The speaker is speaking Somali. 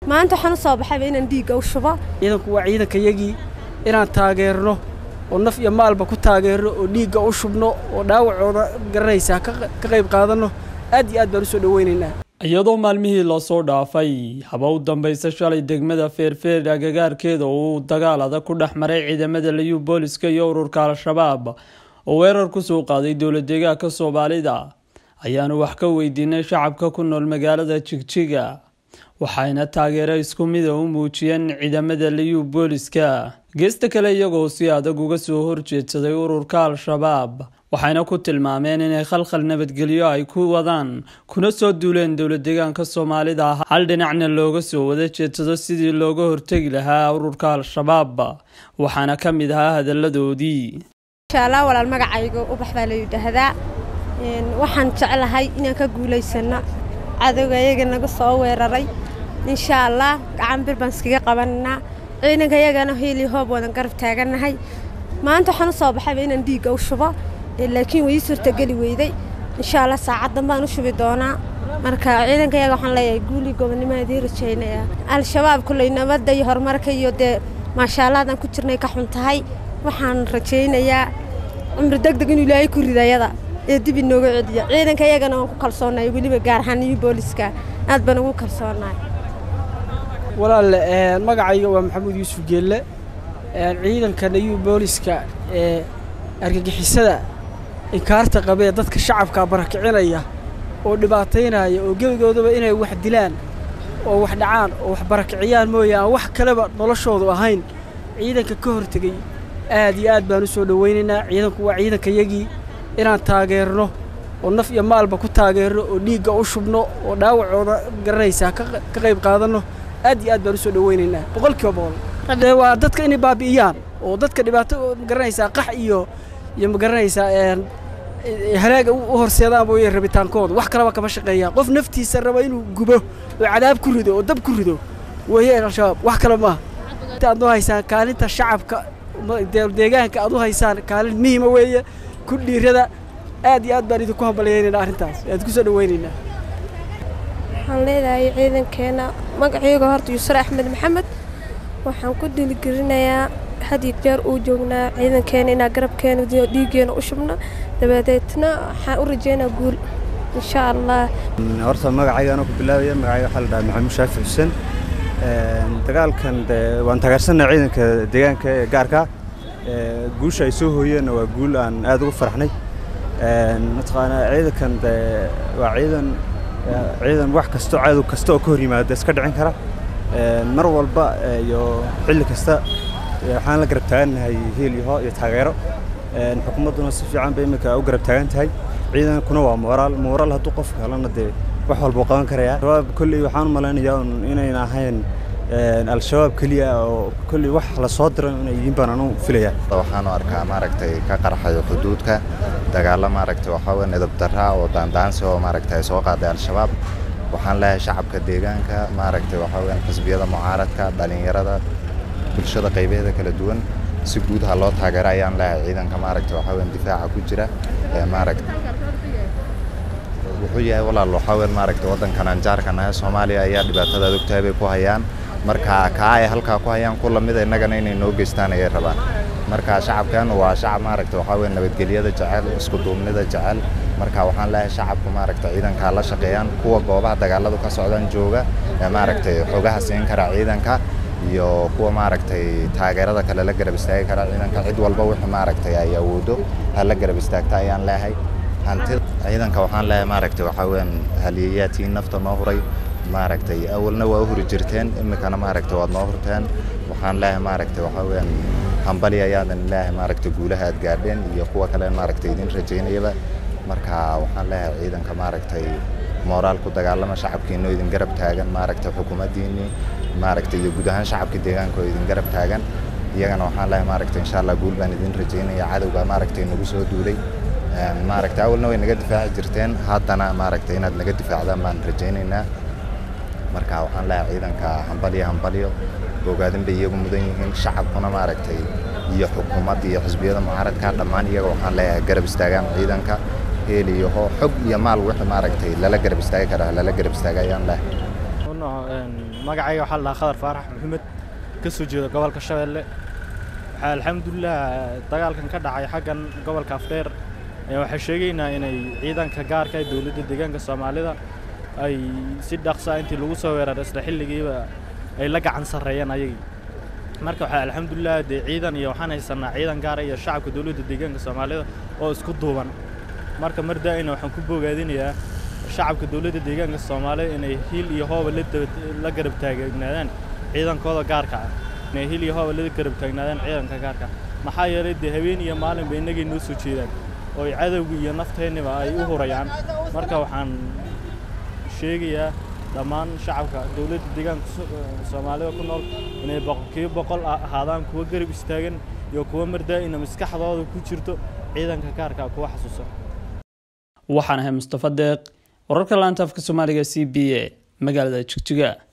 maanta waxaan u soo baxayba inaan dhiigga u shubo ciidanku waa ciidankayagii inaan taageerno oo naf iyo maalba ku taageerno oo dhiigga u shubno oo dhaawacooda garanaysaa ka qayb qaadanno aad iyo aad baan u soo dhoweynaynaa iyadoo maalmihii lasoo dhaafay haba u dambaysa shalay degmada feerfeer agagaarkeeda uu dagaal adag ku dhex maray ciidamada liyu booliska iyo ururka al-shabaab oo weerar kusoo qaaday dowla deegaanka soomaalida ayaanu wax ka weydiinay shacabka ku nool magaalada jigjiga waxayna taageero isku mida u muujiyeen ciidamada liyu booliska geesta kale iyagoo si adag uga soo horjeedsaday ururka al-shabaab waxayna ku tilmaameen inay khalkhal nabadgelyo ay ku wadaan kuna soo duuleen dowla deegaanka soomaalida hal dhinacna looga soo wada jeedsado sidii looga hortegi lahaa ururka al-shabaab waxaana ka mid ahaa hadalladoodii inshaalla walaal magacayga ubax baa la yidhaahdaa waxaan jeclahay inaan ka guulaysano cadowga iyaga naga soo weeraray insha allah gacan bir baan iskaga qabananaa ciidanka iyagana hiili hoob wadan garab taagannahay maanta waxaan u soo baxayba inaan dhiigga u shubo laakiin way ii suurtageli weyday insha allah saacaddan baan u shubi doonaa marka ciidanka iyaga waxaan leeyahay guulii gobonnimo idiin rajaynaya al-shabaab kulley nabadda iyo horumarka iyo dee maashaallahadan ku jirnay ka xun tahay waxaan rajaynayaa cumri deg deg inuu ilaahay ku ridayada ee dib inooga celiya ciidanka iyagana waan ku kalsoonahay weliba gaar ahaan iyo booliska aad baan ugu kalsoonahay walaalle magacayga waa maxamuud yuusuf geelle ciidanka nayu booliska ee argagixisada inkaarta qabee dadka shacabka barakicinaya oo dhibaataynaya oo gebigoodaba inay wax dilaan oo wax dhacaan oo wax barakiciyaan mooye aan wax kaleba noloshoodu ahayn ciidanka ka hortegey aad iyo aad baan u soo dhowaynaynaa ciidanku waa ciidankayagii inaan taageerno oo naf iyo maalba ku taageerno oo dhiigga u shubno oo dhaawacooda garanaysaa ka qayb qaadanno aad iyo aad baan u soo dhowaynaynaa boqolkiiba boqol dee waa dadka inay baabi'iyaan oo dadka dhibaato magaranaysaa qax iyo iyo magaranaysaa halaaga u horseedaan mooye rabitaankooda wax kaleba kama shaqeeyaan qof naftiisa raba inuu gubo oo cadaab ku rido oo dab ku rido weeye al-shabaab wax kale maaha aad u haysaan kaalinta shacabka deegaanka aad u haysaan kaalin muhiima weeye ku dhiirada aad iyo aad baan idinku hambalyaynayna arrintaas aad ku soo dhowaynaynaa waxaan leedahay ciidankeena magacayga horta yusre axmed maxamed waxaan ku dhiiligelinayaa had iyo jeer uu joognaa ciidankeena inaa garabkeena dhiiggeena u shubno dabadeedna waxaan u rajeynaa guul insha allah horta magacayga anoo ku bilaabaya magacayga waxaa la dhahaa maxamuud shaafi xuseen dagaalkan de waan taageersannaha ciidanka deegaanka ee gaarka guusha ay soo hooyeenna waa guul aan aad ugu faraxnay mataqaanaa ciidankan de waa ciidan ciidan wax kasto cadow kasta oo ka hor yimaada iska dhicin kara mar walba iyo xilli kasta waxaan la garab taagannahay hiil iyo hoo iyo taageero xukuumadduna si fiican bay iminka u garab taagan tahay ciidankuna waa mooraal mooraal hadduu qofka helana dee wax walbuu qaban karayaa shabaab kolley waxaan u malaynayaa inayna ahayn al-shabaab keliya oo kolley wax la soo diro inay yihiin baan anu filaya waxaanu arkaa maaragtay ka qarxayo xuduudka dagaalo maaragtay waxaa weeye nidab darra oo daandaansi oo maaragtay soo qaaday al-shabaab waxaan leeyahay shacabka deegaanka maaragtay waxaa weeyaan xisbiyada mucaaradka dhalinyarada bulshada qaybaheeda kala duwan si guud ha loo taageero ayaan leeyahay ciidanka maaragtay waxaa weeyaan difaaca ku jira ee maaragtay wuxuu yahay walaal waxaa weyn maaragtay waddankan aan jaarka nahay soomaaliya ayaa dhibaatada adogtahay bay ku hayaan marka kaa ay halkaa ku hayaan ku lamida innagana inay noo geystaan ayay rabaan marka shacabkan waa shacab maaragtay waxaa weyn nabadgelyada jecel isku duubnida jecel marka waxaan leeyahay shacabku maaragtay ciidankaa la shaqeeyaan kuwa goobaha dagaaladu ka socdaan jooga ee maaragtay xogaha siin kara ciidanka iyo kuwa maaragtay taageerada kale la garab istaagi kara ciidanka cid walba wixii maaragtay ay awoodo ha la garab istaagta ayaan leeyahay hantida ciidanka waxaan leeyahay maaragtay waxaa weeyaan haliyayaadkii nafta noo huray maaragtay awalna waa u huri jirteen iminkana maaragtay waad noo hurteen waxaan leeyahay maaragtay waxaa weeyaan hambali ayaadan leeyahay maaragtay guulaha aad gaadheen iyo kuwa kale maaragtay idin rajaynayaba marka waxaan leeyahay ciidanka maaragtay mooraal ku dagaalama shacabkiinoo idin garab taagan maaragtay xukuumaddiinnii maaragtay iyo guud ahaan shacabkii deegaanka oo idin garab taagan iyagana waxaan leeyahay maaragtay insha allah guul baan idin rajaynaya cadowga maaragtay nagu soo duulay maaragtay awalna way naga difaaci jirteen haddana maaragtay inaad naga difaacdaan baan rajaynaynaa marka waxaan leeyahay ciidanka hambalyo hambalyo ogaadin bay iyagu mudan yihiin shacabkuna maaragtay iyo xukuumadda iyo xisbiyada mucaaradka dhammaan iyaga waxaan leeyahay garab istaagaan ciidanka heel iyo hoo xog iyo maal wixii maaragtay lala garab istaagi karaa lala garab istaaga ayaan leeyahay magacayga waxaa la dhahaa khadar faarax maxamed ka soo jeeda gobolka shabeelle waxaa alxamdulilah dagaalkan ka dhacay xaggan gobolka afdheer waxaa sheegaynaa inay ciidanka gaarka ee dowladda deegaanka soomaalida ay si dhaqsa intii lagu soo weeraray isla xilligiiba ay la gacan sarreeyeen ayagii marka waxaa alxamdulilah dee ciidan iyo waxaan haysanaa ciidan gaara iyo shacabka dowladda deegaanka soomaalida oo isku duuban marka mar daa'ina waxaan ku bogaadinayaa shacabka dowladda deegaanka soomaalida inay hiil iyo hooba la garab taagnaadaan ciidankooda gaarka ah inay hiil iyo hooba la garab taagnaadaan ciidanka gaarka maxaa yeelay dee habeen iyo maalinba innagay noo soo jeedaan oo ay cadowga iyo nafteenniba ay u hurayaan marka waxaan sheegayaa dhammaan shacabka dowladda deegaanka soomaalida ku nool inay boqolkiiba boqol ahaadaan kuwa garab istaagan iyo kuwa mardaa'ina maskaxdooda ku jirto ciidanka gaarka kuwa xasuusa waxaan ahay mustafa deeq wararka laanta afka soomaaliga c b a magaalada jigjiga